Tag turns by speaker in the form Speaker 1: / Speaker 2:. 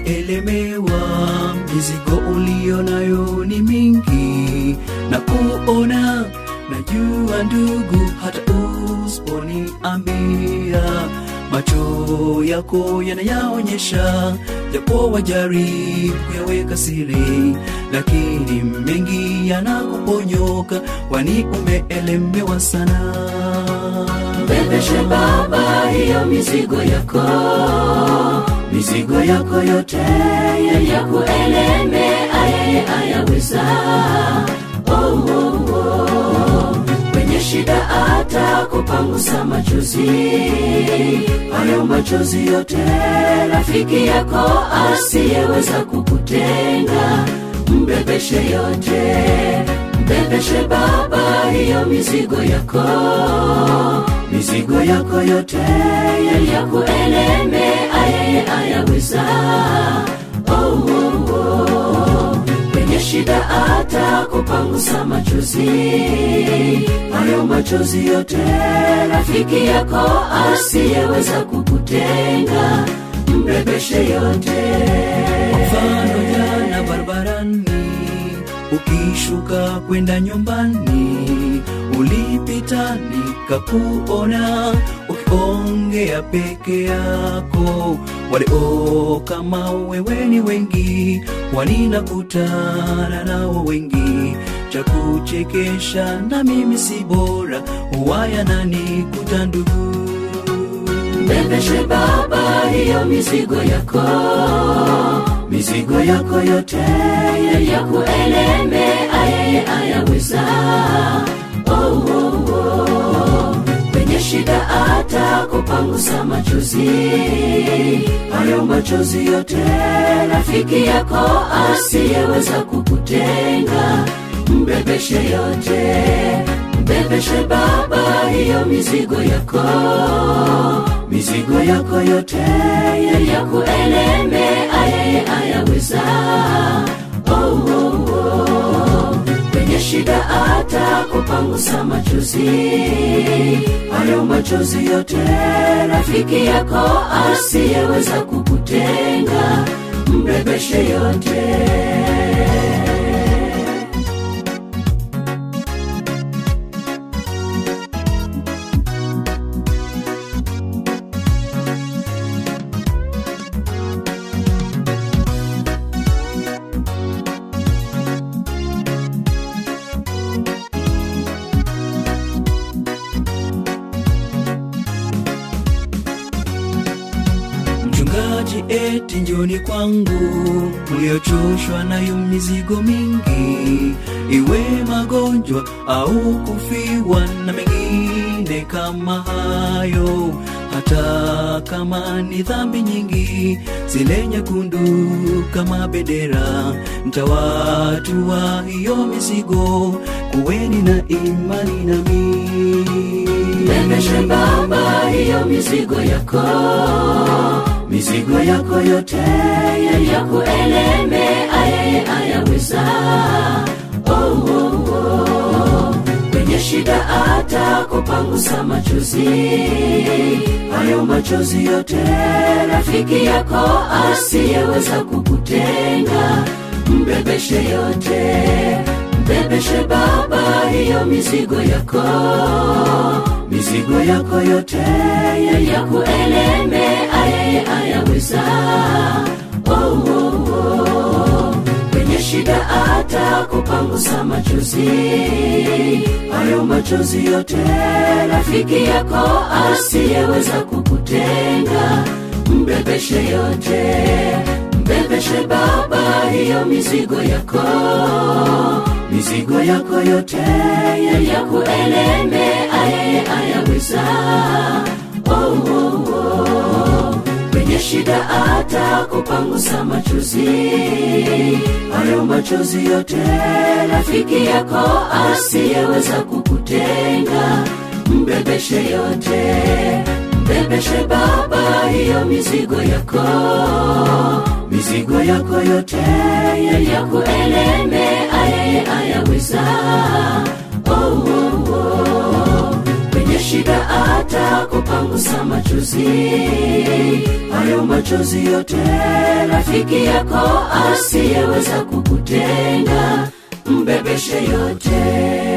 Speaker 1: umeelemewa, mizigo ulio nayo ni mingi, na kuona najua ndugu, hata usiponiambia macho yako yanayaonyesha, japo wajaribu kuyaweka siri, lakini mengi yanakuponyoka, kwani umeelemewa sana.
Speaker 2: Mbebeshe Baba hiyo mizigo yako, mizigo yako yote yakueleme, ayeye ayaweza. Oh, oh, oh. Kwenye shida atakupangusa machozi, hayo machozi yote rafiki yako asiyeweza kukutenga, mbebeshe yote, mbebeshe Baba hiyo mizigo yako mizigo yako yote yakueleme, ayeye ayaweza. Oh, oh, oh. Kwenye shida atakupangusa machozi, hayo machozi yote rafiki yako asiyeweza kukutenga, mbebeshe yote.
Speaker 1: mfano jana barabarani ukishuka kwenda nyumbani ulipita nikakuona ukiongea peke yako walio kama wewe ni wengi waninakutana nao wengi cha kuchekesha na mimi si bora huwaya nani kutandugu
Speaker 2: Mbebeshe Baba hiyo mizigo yako, mizigo yako yote yakueleme, ayeye ayaweza. Oh, oh, oh. Kwenye shida atakupangusa machozi, hayo machozi yote rafiki yako asiyeweza kukutenga, mbebeshe yote, mbebeshe Baba hiyo mizigo yako mizigo yako yote yakueleme, ayeye ayaweza. Oh, oh, oh. Kwenye shida atakupangusa machozi, hayo machozi yote rafiki yako asiyeweza kukutenga, mbebeshe yote.
Speaker 1: mchungaji eti njoni kwangu mliochoshwa nayo mizigo mingi iwe magonjwa au kufiwa na mengine kama hayo hata kama ni dhambi nyingi zile nyekundu kama bendera mtawatua hiyo mizigo kuweni na imani nami
Speaker 2: Mbebeshe Baba hiyo mizigo yako, mizigo yako yote yakueleme, ayeye ayaweza. Oh, oh, oh. Kwenye shida atakupangusa machozi, hayo machozi yote rafiki yako asiyeweza kukutenga, mbebeshe yote, mbebeshe Baba hiyo mizigo yako mizigo yako yote yakueleme, ayeye ayaweza. Oh, oh, oh. Kwenye shida atakupangusa machozi, hayo machozi yote rafiki yako asiyeweza kukutenga, mbebeshe yote, mbebeshe Baba hiyo mizigo yako mizigo yako yote yakueleme, ayeye ayaweza. Oh, oh, oh. Kwenye shida atakupangusa machozi, hayo machozi yote rafiki yako asiyeweza kukutenga, mbebeshe yote, mbebeshe Baba hiyo mizigo yako mizigo yako yote yakueleme, ayeye ayaweza. Oh, oh, oh. Kwenye shida atakupangusa machozi, hayo machozi yote rafiki yako asiyeweza kukutenga mbebeshe yote